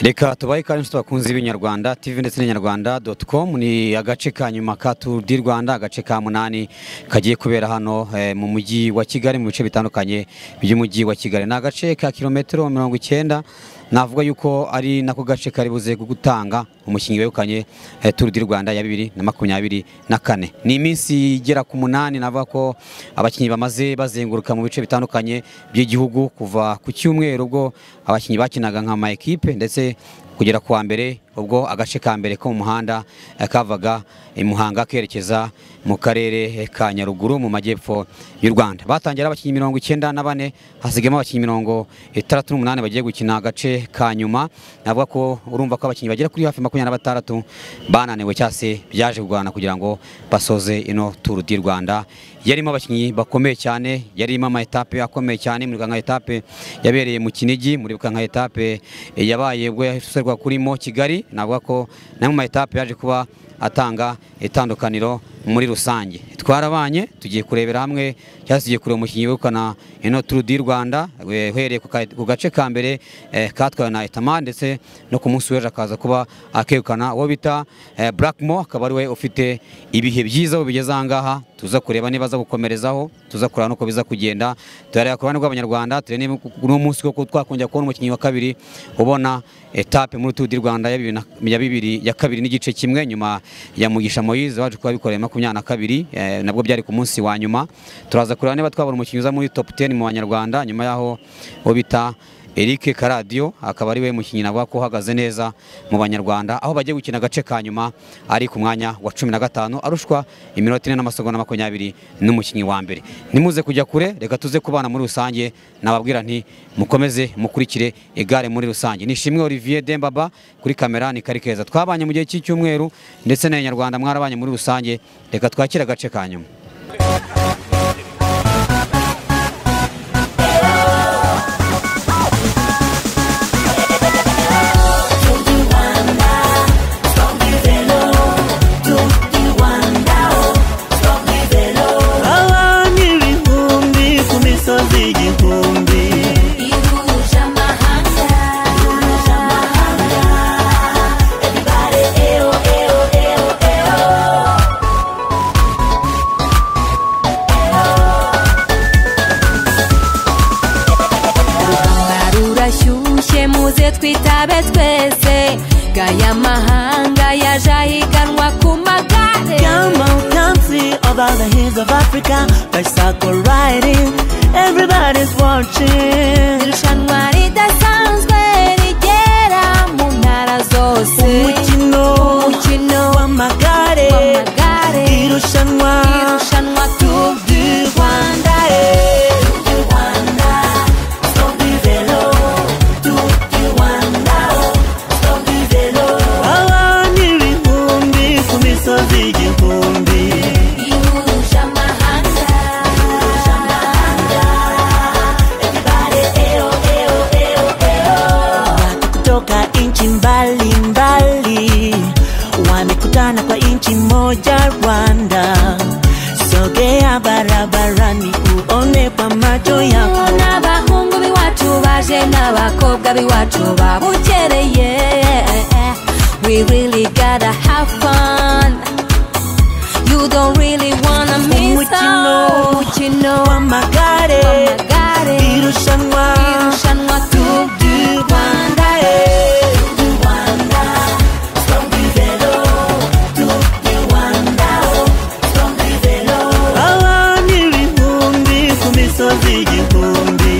reka tubahe ikaze abakunzi b'inyarwanda tv ndetse n'inyarwanda doti komu ni agace ka nyuma ka turu di rwanda agace ka munani kagiye kubera hano eh, mu mujyi wa kigali mu bice bitandukanye by'umujyi wa kigali ni agace ka kilometero mirongo icyenda navuga yuko ari nako gace kari buze gutanga umukinnyi wegukanye eh, turu di rwanda ya bibiri na makumyabiri na kane ni iminsi igera ku munani navuga ko abakinnyi bamaze bazenguruka mu bice bitandukanye by'igihugu kuva ku cyumweru ubwo abakinnyi bakinaga nka ama ekipe ndetse kugera ku wa mbere ubwo agace ka mbere ko mu muhanda eh, kavaga i Muhanga kerekeza mu karere ka Nyaruguru mu majyepfo y'u Rwanda batangira abakinnyi mirongo icyenda na bane hasigamo abakinnyi mirongo itandatu n'umunani bagiye gukina agace ka nyuma navuga ko urumva ko abakinnyi bagera kuri hafi makumyabiri na batandatu bananiwe cyangwa se byaje kurwana kugira ngo basoze ino turu di Rwanda yarimo abakinnyi bakomeye cyane yarimo ama etape akomeye cyane muribuka nka etape yabereye mu Kinigi muribuka nka etape eh, yabaye ubwo yaserwa kurimo Kigali navuga ko na mu etape yaje kuba atanga itandukaniro muri rusange twarabanye tugiye kurebera hamwe cyangwa tugiye kureba umukinnyi wegukana ino turu di Rwanda we- uhereye ku ka- ku gace ka mbere eh, katwawe na Etama ndetse no ku munsi w'ejo akaza kuba akegukana uwo bita eh, Blackmo akaba ari we ufite ibihe byiza we bigeze aha ngaha tuza kureba niba aza gukomerezaho tuza kureba n'uko biza kugenda turareba ku ruhande rw'abanyarwanda turebe niba uno munsi koko twakongera kubona umukinnyi wa kabiri ubona etape muri turu di Rwanda ya bibiri na- ya bibiri ya kabiri n'igice kimwe nyuma ya Mugisha Moise waje kubabikorera makumyabiri na kabiri eh, nabwo byari ku munsi wa nyuma turaza kureba niba twabona umukinnyi uza muri top 10 mu banyarwanda nyuma yaho uwo bita Eric Karadio akaba ari we mukinnyi navuga ko uhagaze neza mu banyarwanda aho bagiye gukina agace ka nyuma ari ku mwanya wa cumi na gatanu arushwa iminota ine n'amasegonda makumyabiri n'umukinnyi wa mbere nimuze kujya kure reka tuze kubana muri rusange nababwira nti mukomeze mukurikire igare muri rusange nishimwe Olivier Dembaba kuri kamera ni kari keza twabanye mu gihe cy'icyumweru ndetse n'abanyarwanda mwarabanye muri rusange reka twakire agace ka nyuma abami ibihumbi ku misozi igihumbi rurashyushye muze twitabe twese gaya mahanga yaje ahiganwa ku magare come on country over the hills of africa bicycle riding everybody's watching irushanwa ridasanzwe rigera mu ntara zose umukino umukino w'amagare w'amagare irushanwa irushanwa Tour du Rwanda eh. abami ibihumbi ku misozi igihumbi Watu kutoka inchi mbalimbali wamekutana kwa inchi moja Rwanda. Sogea barabarani uone kwa macho yako. n'abahungu b'iwacu baje n'abakobwa b'iwacu babukereye we really gotta have fun you don't really wanna miss Umukino. out. umukino Wamagare w'amagare irushanwa irushanwa Tour du Rwanda eh. Abana ibihumbi ku misozi igihumbi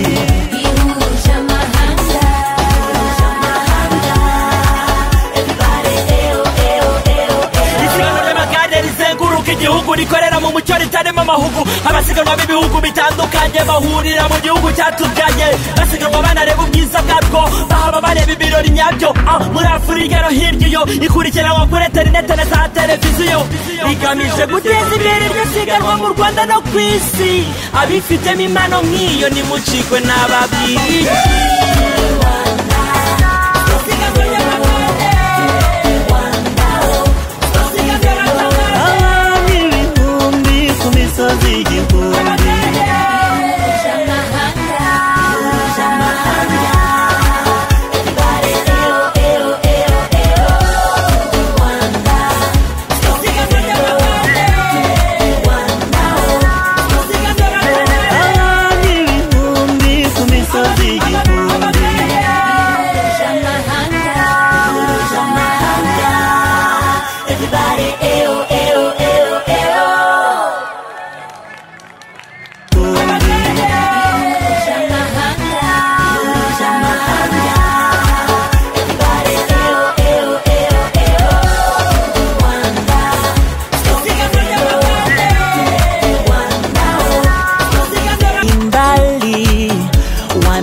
isiganwa ry'amagare rizenguruka igihugu rikorera mu mucyo ritarimo amahugu abasiganwa b'ibihugu bitandukanye bahurira mu gihugu cyatubyaye basiganwa banareba ubwiza bwatwo bahaba bareba ibirori nyabyo Ah, muri afurika no hirya iyo ikurikiranwa kuri interinete na za televiziyo rigamije guteza imbere iryo siganwa mu rwanda no ku isi abifitemo impano nk'iyo nimucikwe n'ababwiriye isiganwa ry'amagare Abana ibihumbi ku misozi igihumbi Irushanwa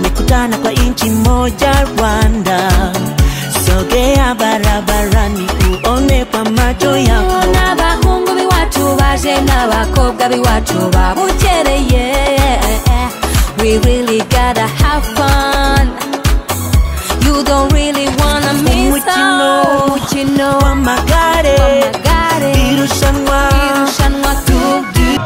kukutana kwa nchi moja Rwanda. Sogea barabarani uone kwa macho yako. n'abahungu b'iwacu baje n'abakobwa b'iwacu babukereye we really gotta have fun you don't really wanna miss Umukino. out. umukino Wamagare, w'amagare irushanwa irushanwa tudu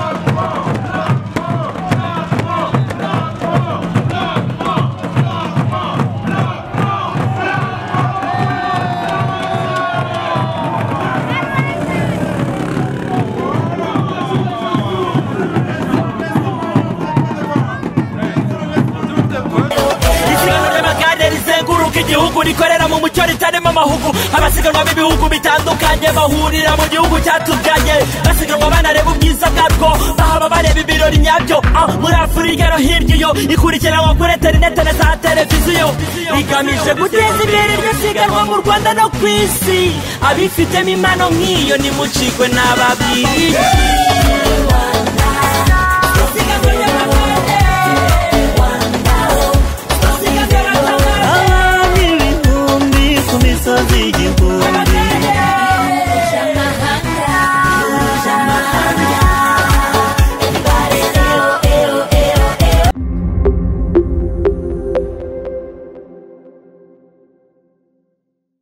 isiganwa ry'amagare rizenguruka igihugu rikorera mu mucyo ritarimo amahugu abasiganwa b'ibihugu bitandukanye bahurira mu gihugu cyatuganye basiganwa banareba ubwiza bwarwo bahaba bareba ibirori nyabyo Ah, muri afurika no hirya iyo ikurikiranwa kuri interinete na za televiziyo rigamije guteza imbere iryo siganwa mu rwanda no ku isi abifitemo impano nk'iyo nimucikwe n'ababiri abana ibihumbi ku misozi y'igihugu